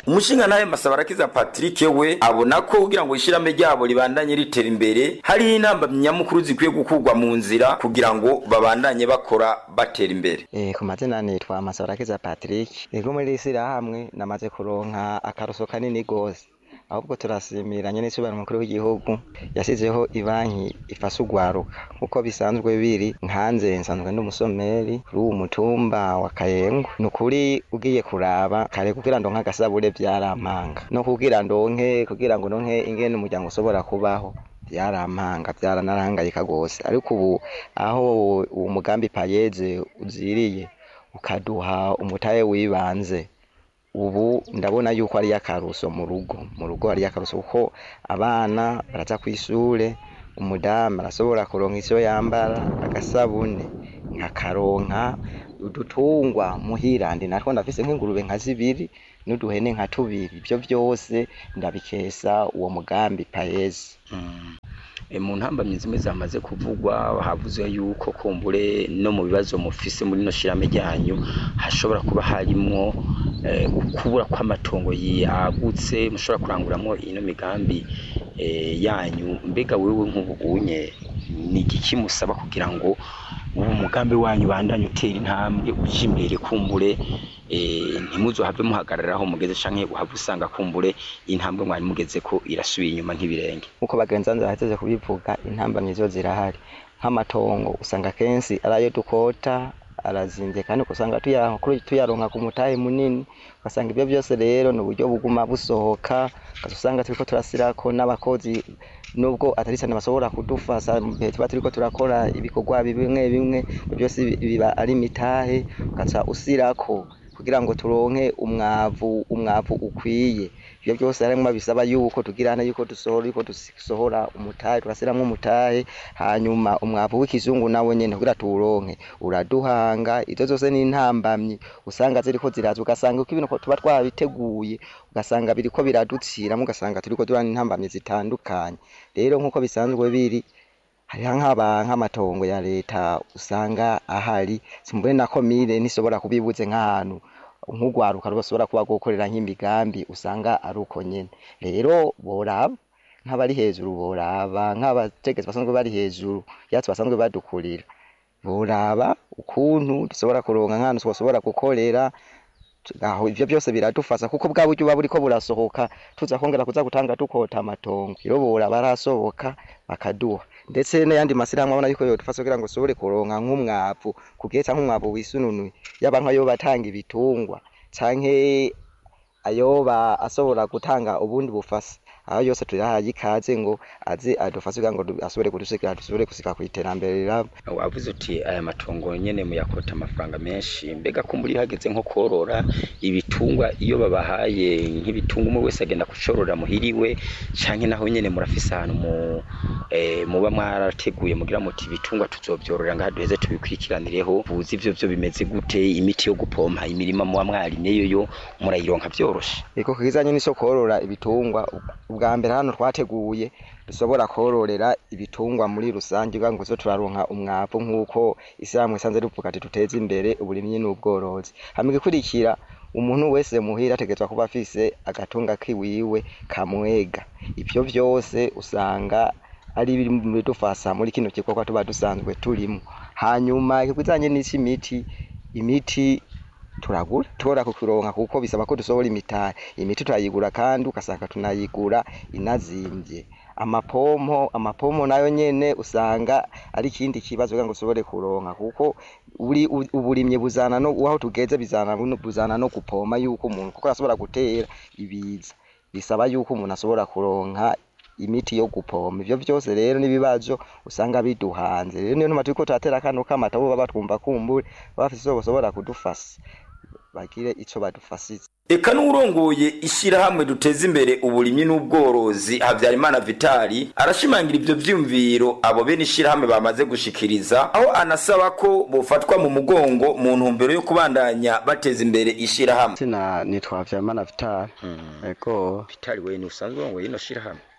umushinga nawe masabarakiza patrick we abona ko kugira ngo ishirahamwe ryabo ribandanye ritera imbere hariho intambamyi nyamukuru zikwiye gukurwa mu nzira kugira ngo babandanye bakora batera imbere Eh, ku mazina nitwa Masabarakiza Patrick ego muri iri shyirahamwe namaze kuronka akaruso kanini gose ahubwo turasimira nyene isobanuro mukuru w'igihugu yasizeho ibanki ifasha urwaruka nk'uko bisanzwe biri nkanze nsanzwe ndi umusomeri kuri uwu mutumba wa kayengo ni ukuri ugiye kuraba kare kugira ndonke agasabure vyarampanga no kugira ndonke kugira ngo ndonke ingene umuryango ushobora kubaho byarampanga byaranarangayika rwose ariko ubu aho uwo mugambi payeze uziriye ukaduha umutahe wibanze ubu ndabona yuko ari akaruso mu rugo mu rugo ari akaruso kuko abana baraza ku ishure umudamu arashobora kuronka icyo yambara agasabune nkakaronka udutungwa muhirandi natwo ndafise nk'ingurube nka zibiri n'uduhene nka tubiri ibyo byose ndabikesa uwo mugambi payezi E, mu ntambamyi zimwe zamaze kuvugwa havuzwe yuko kumbure no mu bibazo mufise muri no shirame ryanyu hashobora kuba harimwo eh, ukubura kw'amatongo yagutse mushobora kuranguramwo ino migambi eh, yanyu mbega wewe nk'ubunye ni igiki musaba kugira ngo ubu mugambi wanyu bandanye utera intambwe uja imbere kumbure eh, ntimuzohave muhagararaho mugeze canke uhave usanga kumbure intambwe mwari mugeze ko irasubiye inyuma nk'ibirenge nk'uko bagenzi banze bahejeje kubivuga intambamyi zo zirahari nk'amatongo usanga kenshi ari ayo dukota arazimvye kandi ugasanga tuya- kuri- tuyaronka ku mutahe munini ugasanga ibyo byose rero ni uburyo buguma busohoka ugaca usanga turiko turasirako n'abakozi nubwo atari cyane bashobora kudufasha mu gihe tuba turiko turakora ibikorwa bimwe bimwe ibyo byose bi- biba ari imitahe ugaca usirako kugira ngo turonke umwavu umwavu ukwiye ibyo byose harimwo bisaba yuko tugirana yuko dusohora yuko dusohora umutahe turasiramwo umutahe hanyuma umwavu w'ikizungu nawe nyene kugira tuwuronke uraduhanga izo zose ni intambamyi usanga ziriko ziraza ugasanga uko ibintu tuba twabiteguye ugasanga biriko biraduciramo ugasanga turiko durana intambamyi zitandukanye rero nk'uko bisanzwe biri hariho nk'aba nk'amatongo ya leta usanga ahari simbure na komine nishobora kubibuze nk'ahantu nk'urwaruka rushobora kuba gukorera nk'imigambi usanga ari uko nyene rero boraba nk'abari hejuru boraba nk'abategetsi basanzwe bari hejuru yatsi basanzwe badukurira boraba ukuntu dushobora kuronka nk'ahantu twoshobora gukorera aho ivyo byose biradufasha kuko bwa buryo buba buriko burasohoka tuza kongera kuza gutanga dukota amatongo rero boraba arasohoka bakaduha ndetse n'ayandi masirahamwe abona yuko yodufasha kugira ngo ushobore kuronka nk'umwavu kugihe canke umwavu wisununuye yaba nk'ayo batanga ibitungwa canke ayoba ashobora gutanga ubundi bufasha aho yose turahaye ikaze ngo aze adufashe kugira ngo du- ashobore kudushikira dushobore gushika kw'iterambere rirabo wavuze uti aya matongo nyene muyakota amafaranga menshi mbega kumbura iyo hageze nko korora ibitungwa iyo babahaye nk'ibitungwa umwe wese agenda kucorora muhiriwe canke naho nyene murafise ahantu mu eh, muba mwarateguye mugira muti ibitungwa tuzovyorora ngaha duheze tubikurikiranireho buzi ivyo vyo bimeze gute imiti yo gupompa imirima muba mwarimyeyo yo murayironka vyoroshe Iko kizanye n'ico korora ibitungwa ubwa mbere hano twateguye dushobora kororera ibitungwa muri rusange kugira ngo zo turaronka umwavu nk'uko isiramwe isanze rivuga ati tuteze imbere uburimyi n'ubworozi hama igikurikira umuntu wese muhira ategerezwa kuba afise agatunga kiwiwe kamwega ivyo vyose usanga ari biri mu bidufasha muri kino gikorwa tuba dusanzwe turimo hanyuma ikizanye n'ic'imiti imiti turagura tora kukironka kuko bisaba ko dusohora imitari imiti turayigura kandi ugasanga tunayigura inazimvye amapompo amapompo nayo nyene usanga ari ikindi kibazo kugira ngo ushobore kuronka kuko uri u- uburimyi buzana no aho tugeze bizana no- buzana no gupoma yuko umuntu kuko arashobora gutera ibiza bisaba yuko umuntu ashobora kuronka imiti yo gupompa ivyo vyose rero n'ibibazo usanga biduhanze rero niyo ntuma turiko turatera kano kamata bo baba twumva kumbure bafise ico boshobora kudufasha bagire ico badufashize eka n'urongoye ishyirahamwe duteza imbere uburimyi n'ubworozi habyarimana vitali arashimangira ibyo vyumviro abo bene ishyirahamwe bamaze gushikiriza aho anasaba ko bofatwa mu mugongo mu ntumbero yo kubandanya bateza imbere ishyirahamwe sina nitwa Vyamana Vital ego vitali we ni usanzwe urongoye ino shyirahamwe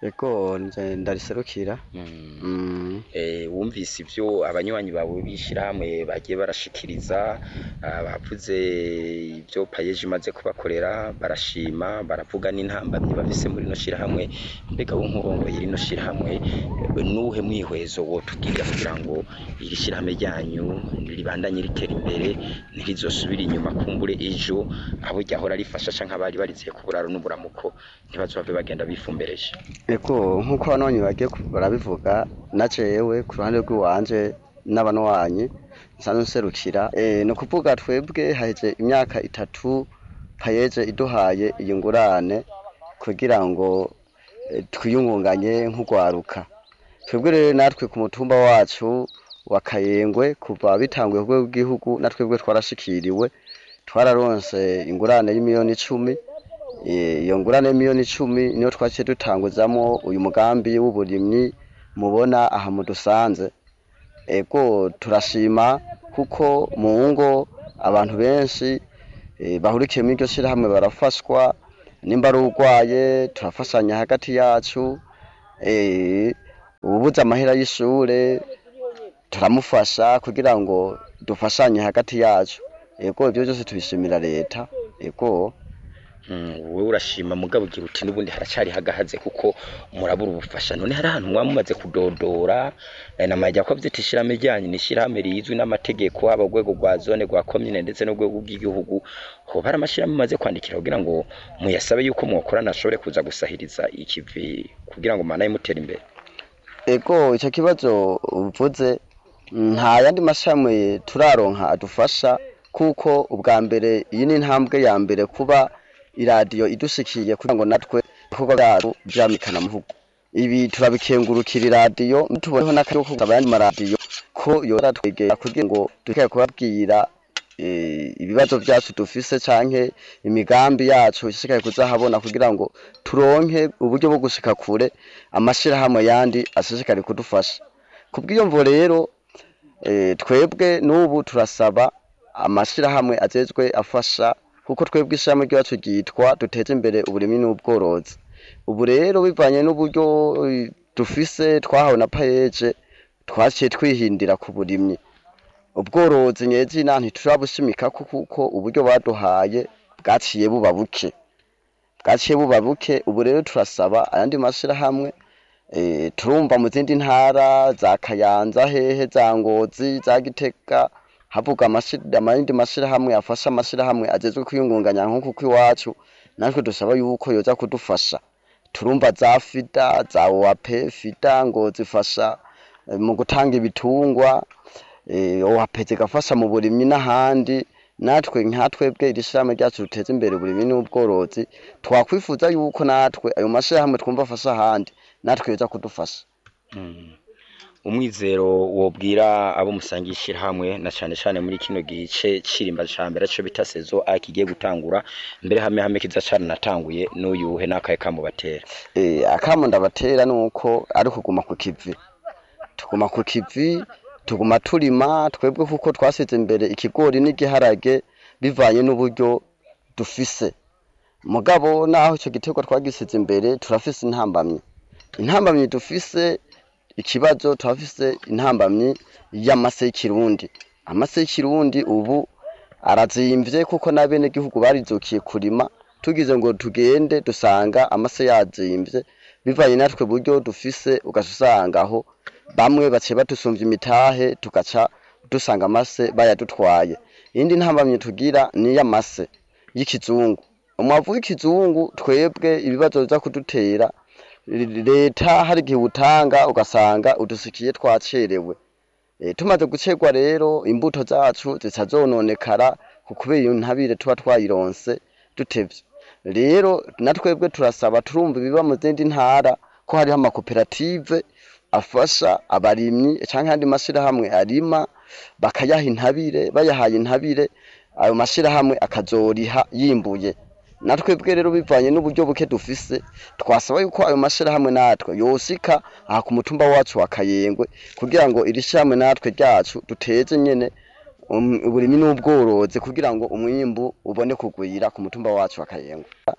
ego nje ndariserukira Mm. Mm. Eh, wumvise ivyo abanywanyi bawe b'ishirahamwe bagiye barashikiriza ah, bavuze ivyo payeje imaze kubakorera barashima baravuga n'intambamyi bafise muri no shirahamwe mbega wo nk'urongoye rino shirahamwe eh, nuhe mwihwezo wotubwirira kugira ngo iri shirahamwe ryanyu ribandanye ritera imbere ntirizosubire inyuma kumbure ejo abo ryahora rifasha canke abari bariziye ku buraro n'uburamuko ntibazove bagenda bifumbereje ego nk'uko abanonyi bagiye ku- barabivuga na jewe ku ruhande rw'iwanje n'abanwanyi nsanzwe nserukira eh, ni ukuvuga twebwe haheze imyaka itatu payeje iduhaye iyi ngurane kugira ngo eh, twiyungunganye nk'urwaruka twebwe rero natwe ku mutumba wacu wa kayengwe kuva bitanguye ku rwego rw'igihugu natwebwe twarashikiriwe twararonse ingurane y'imiliyoni icumi Eh, iyo ngurane y'imiliyoni icumi niyo twaciye dutanguzamo uyu mugambi w'uburimyi mubona aha mudusanze ego turashima kuko mu ngo abantu benshi eh, bahurikiye muri iryo shirahamwe barafashwa nimba ari urwaye turafashanya hagati yacu eh, ububuze amahera y'ishure turamufasha kugira ngo dufashanye hagati yacu ego ibyo byose tubishimira leta ego Mm, wowe urashima mugabo ugira uti n'ubundi haracari hagahaze kuko murabura ubufasha none hari ahantu mwaba mumaze kudodora eh, namajya ko vyita ishirahamwe ryanyu ni ishirahamwe rizwi n'amategeko haba urwego rwa zone rwa komine ndetse n'urwego rw'igihugu hoba hari amashirahamwe mumaze kwandikira kugira ngo muyasabe yuko mwokorana ashobore kuza gusahiriza ikivi kugira ngo manaye mutera imbere ego icyo kibazo uvuze nta yandi mashami turaronka adufasha kuko ubwa mbere iyi ni intambwe ya mbere kuba iradiyo idushikiye kugira ngo natwe ibikorwa byacu byamikana mu gihugu ibi turabikengurukira iradiyo tuboneho n'akaryo ko gusaba ayandi maradiyo ko yora twegera kugira ngo dushobore kubabwira eh, ibibazo byacu dufise canke imigambi yacu ishishikaye kuzahabona kugira ngo turonke uburyo bwo gushika kure amashirahamwe yandi ashishikare kudufasha kubw'iyo mvo rero eh, twebwe n'ubu turasaba amashirahamwe ajejwe afasha kuko twebwe ishirahamwe ryacu ryitwa duteze imbere uburimyi n'ubworozi ubu rero bivanye n'uburyo eh, dufise twahawe na payeje twaciye twihindira ku burimyi ubworozi nyezina ntiturabushimikako kuko uburyo baduhaye bwaciye buba buke bwaciye buba buke ubu rero turasaba ayandi mashirahamwe eh, turumva mu zindi ntara za kayanza hehe za ngozi za gitega havuga amashi- amayindi mashirahamwe afasha amashirahamwe agezwe kwiyungunganya nk'uku kw'iwacu natwe dusaba yuko yoza kudufasha turumva za fida za owape fida ngo zifasha eh, mu gutanga ibitungwa eh, owape zigafasha mu burimyi n'ahandi natwe nka twebwe iri shirahamwe ryacu ruteza imbere uburimyi n'ubworozi twakwifuza yuko natwe ayo mashirahamwe twumva afasha ahandi natwe yoza kudufasha Mm. umwizero wobwira abo musangiye ishirahamwe na cane cane muri kino gice cirimba ca mbere co bita sezo a kigiye gutangura mbere hame hame kiza cane natanguye n'uyuhe n'akaye kamubatera eh, akamo ndabatera nuko ari kuguma ku kivi tuguma ku kivi tuguma turima twebwe kuko twasize imbere ikigori n'igiharage bivanye n'uburyo dufise mugabo naho ico giterwa twagisize imbere turafise intambamyi intambamyi dufise ikibazo turafise intambamyi y'amase y'ikirundi amase y'ikirundi ubu arazimvye kuko n'abenegihugu barizukiye kurima tugize ngo tugende dusanga amase yazimvye bivanye natwe buryo dufise ugaca usanga aho bamwe baciye badusumvya imitahe tugaca dusanga amase bayadutwaye iyindi ntambamye tugira ni iy'amase y'ikizungu umwavu w'ikizungu twebwe ibibazo biza kudutera leta hari igihe utanga ugasanga udusikiye twacerewe e, tumaze gucerwa rero imbuto zacu zica zononekara kubera iyo ntabire tuba twayironse dutevye rero natwebwe turasaba turumva ibiba mu zindi ntara ko hariho amakoperative afasha abarimyi canke andi mashirahamwe arima bakayaha intabire bayahaye intabire ayo mashirahamwe akazoriha yimbuye natwebwe rero bivanye n'uburyo buke dufise twasaba yuko ayo mashirahamwe natwe yosika aha ku mutumba wacu wa Kayengwe kugira ngo iri shirahamwe natwe ryacu duteze nyene um- uburimyi n'ubworozi kugira ngo umwimbu ubone kugwira ku mutumba wacu wa Kayengwe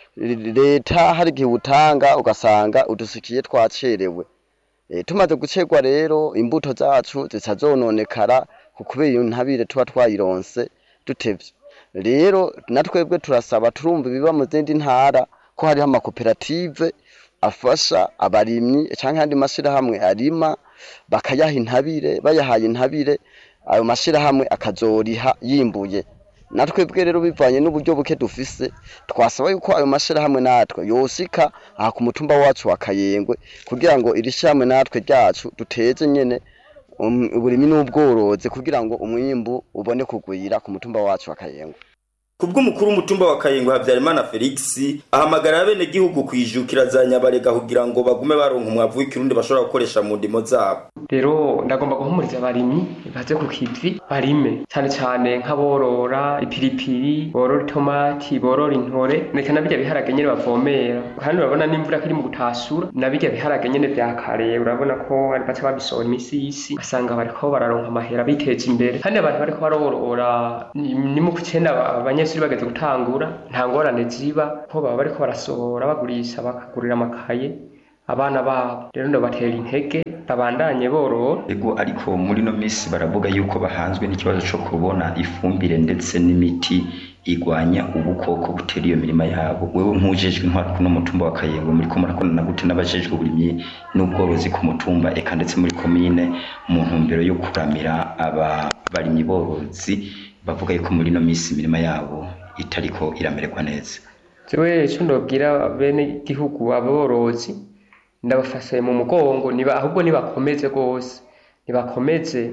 leta hari igihe utanga ugasanga udusikiye twacerewe e, tumaze gucerwa rero imbuto zacu zica zononekara kubera iyo ntabire tuba twayironse dutevye rero natwebwe turasaba turumva ibiba mu zindi ntara ko hariho amakoperative afasha abarimyi canke ayandi mashirahamwe arima bakayaha intabire bayahaye intabire ayo mashirahamwe akazoriha yimbuye natwebwe rero bivanye n'uburyo buke dufise twasaba yuko ayo mashirahamwe natwe yosika aha ku mutumba wacu wa Kayengwe kugira ngo iri shyirahamwe natwe ryacu duteze nyene um, uburimi n'ubworozi kugira ngo umwimbu ubone kugwira ku mutumba wacu wa Kayengwe kubw'umukuru w'umutumba wa Kayingwe Habyarimana Felix ahamagara abene gihugu kwijukira za nyabarega kugira ngo bagume baronka umwavu w'ikirundi bashobora gukoresha mu ndimo zabo rero ndagomba guhumuriza abarimyi baze ku kivi barime cyane cyane nk'aborora ipiripiri borora itomati borora intore ndetse na birya biharage nyene bavomera kandi urabona n'imvura ko iri mu gutasura na birya biharage nyene vya kare urabona ko ari baca babisohora imisi y'isi basanga bariko bararonka amahera biteza imbere kandi abantu bariko barorora ni ni mu kucenda abanyeshuri bageze gutangura nta ngorane ziba ko baba bariko barasohora bagurisha bakagurira amakaye abana babo rero ndabatera intege babandanye borora ego ariko muri no minsi baravuga yuko bahanzwe n'ikibazo cyo kubona ifumbire ndetse n'imiti igwanya ubukoko butera iyo mirima yabo wewe nk'ujejwe intwaro kuno mutumba wa Kayengo muri ko murakorana gute n'abajejwe uburimyi n'ubworozi ku mutumba eka ndetse muri komine mu ntumbero yo kuramira aba barimyi borozi bavuga yuko muri no minsi imirima yabo itariko iramererwa neza jewe ico ndobwira bene gihugu aborozi ndabafashe mu mugongo niba ahubwo nibakomeze rwose nibakomeze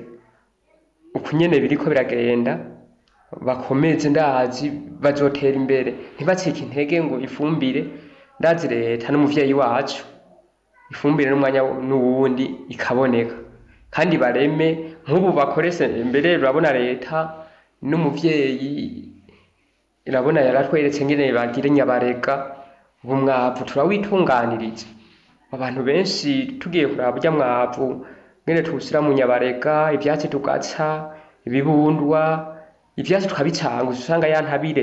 uku nyene biriko biragenda bakomeze ndazi bazotera imbere ntibacike intege ngo ifumbire ndazi leta n'umuvyeyi wacu ifumbire n'umwanya n'uwundi ikaboneka kandi bareme nk'ubu bakoreshe mbere urabona leta n'umuvyeyi irabona yaratweretse ngene bagire nyabarega ubu mwavu turawitunganiriza abantu benshi tugiye kuraba burya mwavu ngene tuwushyira mu nyabarega ivyatsi tugaca ibibundwa ivyatsi tukabicanga usanga ya ntabire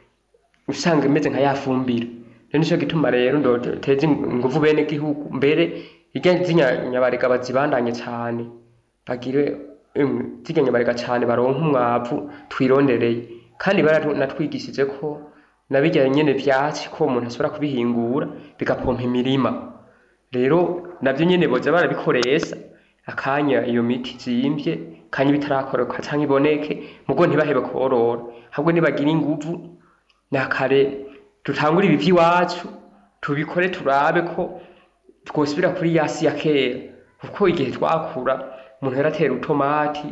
usanga imeze nka ya fumbire rero nico gituma rero ndoteza inguvu bene gihugu mbere irya z'inyabarega bazibandanye cane bagire emwe zirya nyabarega cane baronke umwavu twirondereye kandi baranatwigishije ko na birya nyene vyatsi ko umuntu ashobora kubihingura bigapompa imirima rero navyo nyene boza barabikoresha akanya iyo miti zimvye kanya bitarakoroka canke iboneke mugo ntibahebe korora ahubwo nibagira inguvu nakare dutangure ibi vy'iwacu tubikore turabe ko twosubira kuri yasi ya kera kuko igihe twakura umuntu yaratera utomati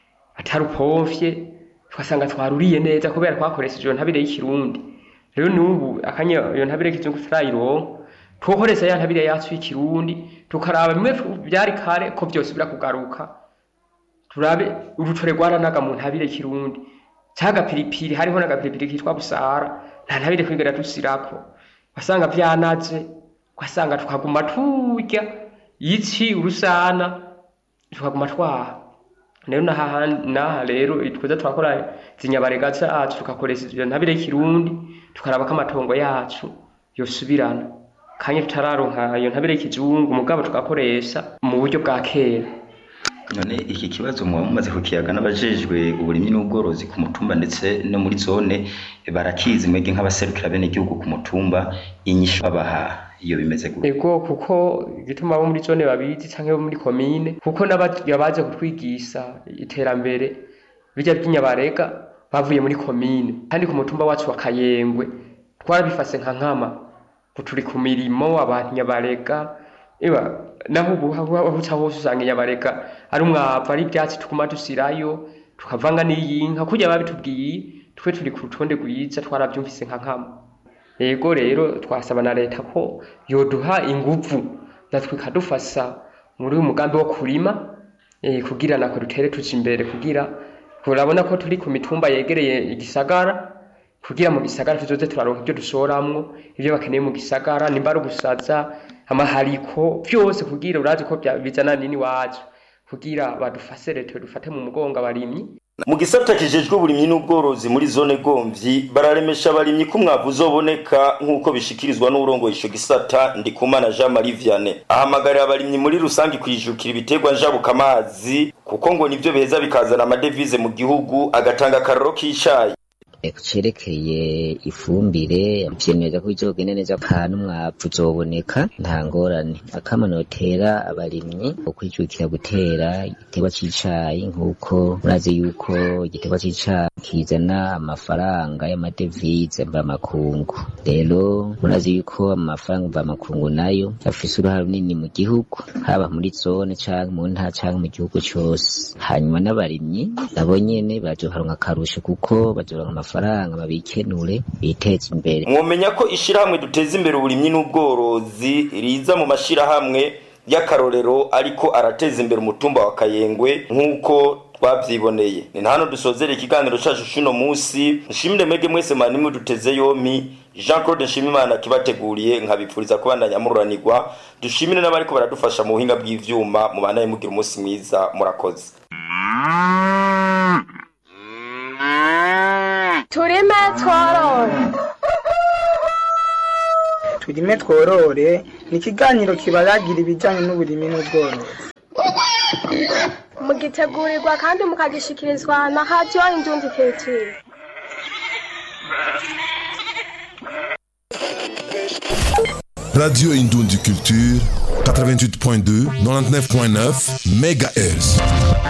atarupomfye twasanga twaruriye neza kubera twakoresheje iyo ntabire y'ikirundi rero n'ubu akanya iyo ntabire y'ikizungu turayironka twokoresha ya ntabire yacu y'ikirundi tukaraba bimwe byari kare ko byose birakugaruka turabe urutore rwaranaga mu ntabire y'ikirundi cyagapiripiri hariho n'agapiripiri kitwa busara nta ntabire kwigera dusirako wasanga vyanaze ugasanga tukaguma turya ici urusana tukaguma twaha rero naha naha rero twiza turakora zinyabarega zacu tugakoresha iyo ntabire y'ikirundi tukaraba ko amatongo yacu yosubirana kanya tutararonka iyo ntabire y'ikizungu mugabo tugakoresha mu buryo bwa kera none iki kibazo muba mumaze kukiyaga n'abajejwe uburimyi n'ubworozi ku mutumba ndetse no muri zone barakizi mwebwe nk'abaserukira bene igihugu ku mutumba inyishu babaha iyo bimeze gutya ego kuko igituma abo muri zone babizi canke bo muri komine kuko n'abaje kutwigisha iterambere bijya by'inyabarega bavuye muri komine kandi ku mutumba wacu wa Kayengwe twarabifase nka nkama turi ku mirimo abantu nyabarega eba naho ubu aho uca hose usanga inyabarega ari umwavu ari ibyatsi tuguma dusirayo tukavanga n'iyinka kurya babitubwiye twe turi ku rutonde rwiza twarabyumvise nka nkama yego rero twasaba na leta ko yoduha inguvu natwe ikadufasha muri uyu mugambi wo kurima eh, kugira nako dutere tuja imbere kugira urabona ko turi ku mitumba yegereye igisagara kugira mu gisagara tuzoze turaronka ibyo dushoramwo ibyo bakeneye mu gisagara nimba ari ugusaza amahariko byose kugira urazi ko bya- bizana nini wacu kugira badufase leta dufate mu mugongo abarimyi mu gisata kijejwe uburimyi n'ubworozi muri zone gomvyi bararemesha abarimyi ko umwavu uzoboneka nk'uko bishikirizwa n'urongoye ico gisata ndikumana jean marie vianney ahamagarira abarimyi muri rusange kwijukira ibiterwa njabukamazi kuko ngo nivyo biheza bikazana amadevize mu gihugu agatanga akaroro k'icayi cerekeye ifumbire vyemeza ko bizogenda neza kandi umwavu uzoboneka nta ngorane akama notera abarimyi ukwijukira gutera igiterwa c'icayi nk'uko murazi yuko igiterwa c'icayi kizana amafaranga y'amadevize mvamakungu rero murazi yuko amafaranga mvamakungu nayo afise uruhare runini mu gihugu haba muri zone canke mu ntara canke mu gihugu cose hanyuma n'abarimyi nabo nyene bazoharonka akarusho kuko bazoronka amafaranga babikenure biteze imbere mwomenya ko ishirahamwe duteza imbere uburimyi n'ubworozi riza mu mashirahamwe y'akarorero ariko arateza imbere umutumba wa kayengwe nk'uko twavyiboneye ni na hano dusozera ikiganiro cacu cuno musi nshimire mwege mwese manimwe duteze yompi jean claude nshimimana kibateguriye nkabipfuriza kubandanya mururanirwa dushimire n'abariko baradufasha mu buhinga bw'ivyuma mubandanye mugira umunsi mwiza murakoze turime tworore turime tworore ni ikiganiro kibaragira ibijyanye n'uburimi n'ubworozi mugitegurirwa kandi mukagishikirizwa na hadiyo indundi keciri Radio Indoundi Culture, 88.2, 99.9 MHz.